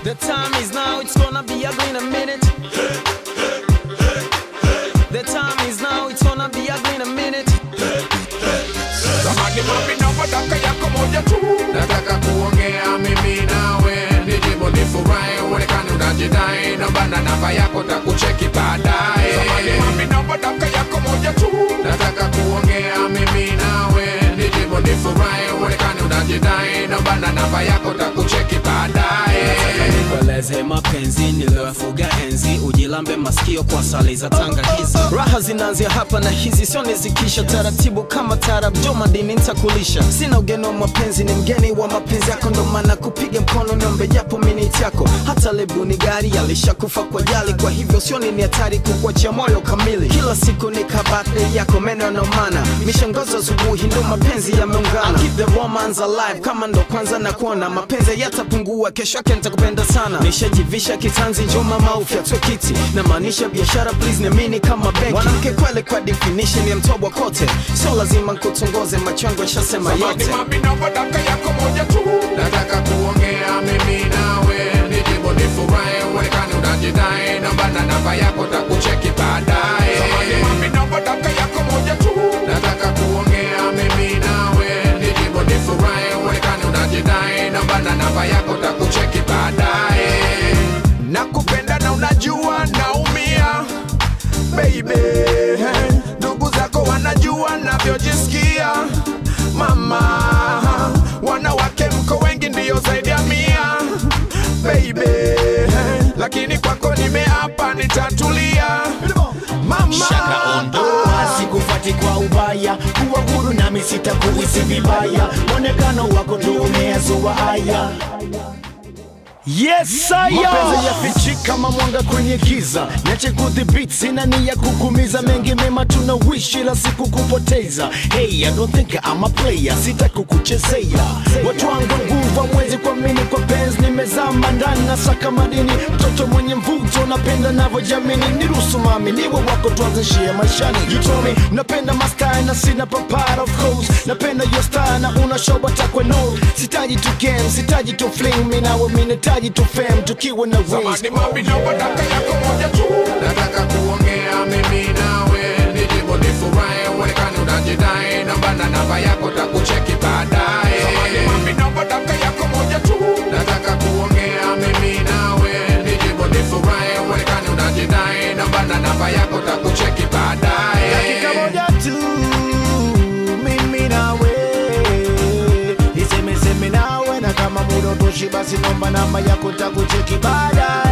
The time is now, it's gonna be ugly in a minute. The time is now, it's gonna be ugly in a minute. Samani mami naomba daka yako moja tu Nataka kuongea mimi nawe Nijibu nifurahi uonekane unajidai Naomba na namba yako takucheki baadaye Samani mami naomba daka yako moja tu Nataka kuongea mimi nawe Nijibu nifurahi uonekane unajidai Naomba na namba yako takucheki baadaye Nikueleze mapenzi niliyofuga enzi, ujilambe masikio kwa sali za tangakizi. Raha zinaanzia hapa na hizi sio nizikisha, taratibu kama tarab, jo madini nitakulisha. Sina ugeni wa mapenzi, ni mgeni wa mapenzi yako, ndo maana kupiga mkono niombe japo miniti yako. Hata lebu ni gari alishakufa kwa jali, kwa hivyo sio ni hatari kukuachia moyo kamili. Kila siku ni kabate yako, meno yanaumana, mishangazo asubuhi, ndo mapenzi yameungana. Keep the romance alive, kama ndo kwanza na kuona mapenzi yatapungua, kesho yake nitakupenda sana. Nishajivisha kitanzi, njoo mama ufyatwe kiti, na maanisha biashara, please niamini kama benki. Mwanamke kweli kwa definition ya mtobwa kote, sio lazima nkutongoze, macho yangu yashasema Samani yote. mami naomba daka yako moja tu Nataka kuongea mimi nawe Nijibu nifurahi uonekane unajidai Naomba na namba yako takucheki baadaye Samani mami naomba daka yako moja tu Nataka kuongea mimi nawe Nijibu nifurahi uonekane unajidai Naomba na namba yako takucheki baadaye Nakupenda na unajua naumia baby ndugu zako wanajua navyojisikia mama wanawake mko wengi ndiyo zaidi ya mia baby lakini kwako nimeapa nitatulia mama shaka ondoa sikufati kwa ubaya kuwa huru nami sitakuhisi vibaya mwonekano wako ndio umeyazoa haya Yes, mapenzi yafichi kama mwanga kwenye giza, niache kudhibiti, sina nia kukumiza, mengi mema tunawishi la siku kupoteza. Hey, I don't think I'm a player, sitaki kukuchezea. Watu wangu nguvu mwezi kwa mini kwa penzi, nimezama ndani na saka madini, mtoto mwenye mvuto, napenda navyojamini, niruhusu mami niwe wako, tuanzishie maishani. You told me napenda mastai na sina papara, of course, napenda your style na una show batakwe no, sitaji tu game, sitaji tu fling, mi nawe mi nahitaji tu fame, tukiwa na wings. Samani mami naomba daka yako moja tu Nataka kuongea mimi nawe Nijibu nifurahi uonekane unajidai Naomba na namba yako takucheki baadaye Samani mami naomba daka yako moja tu Nataka kuongea mimi nawe Nijibu nifurahi uonekane unajidai Naomba na namba yako takucheki baadaye dakika moja tu mimi nawe nisemeseme nawe na kama muda utoshi basi nomba namba yako takucheki baadaye